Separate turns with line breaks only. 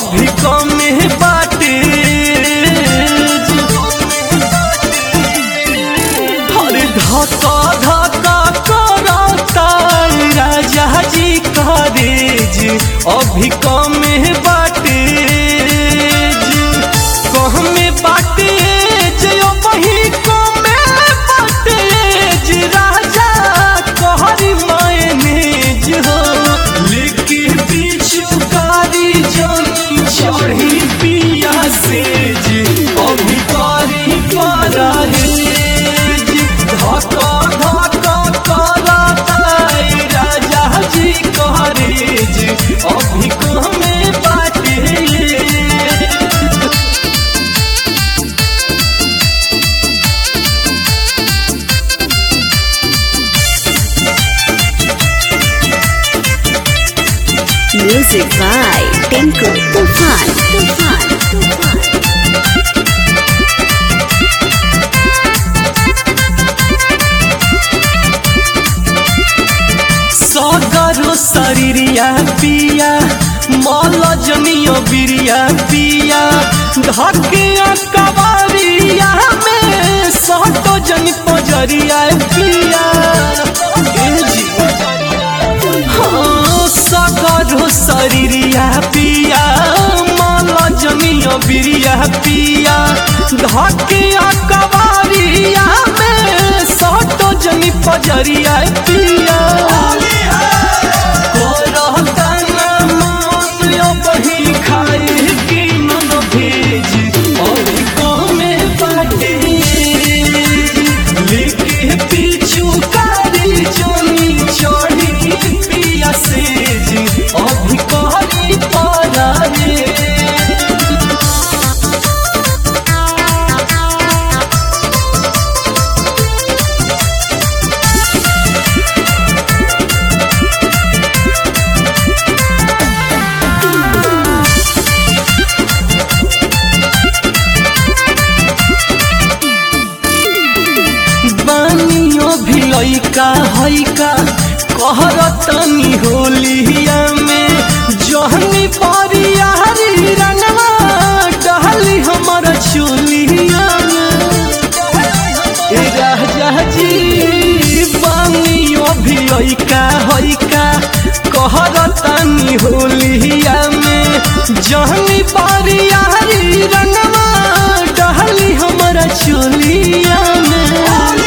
अभी कमे बाटे अरे धक्का धक्का करता राजा जी करेज अभी कमे बाटे कहमे बाटे जे वही कमे बाटे राजा कहरी मैनेज हो लेके पीछू कारी जानी चढ़ी पिया से जी अभी कारी पारा धक्का धक्का करता राजा जी करेज अभी कमे बाटे
Music by Tinku Tufan. Tufan. Tufan.
सगरो शरीरिया पिया मल जनियो बिरिया पिया धकिया कबारिया में सटो जन पजरिया पिया ए जी हाँ, सगरो शरीरिया पिया मल जनियो बिरिया पिया धकिया कबारिया में सटो जन पजरिया पिया अभी कहरी पारा रे बानियो भी लइका हइका कहरतनी होलिया में जहनी परियारी रंगवा डहली हमर चोलिया में ए राजा जी बानियो भी लइका हइका कहरतनी होलिया में जहनी परियारी रंगवा डहली हमर चोलिया में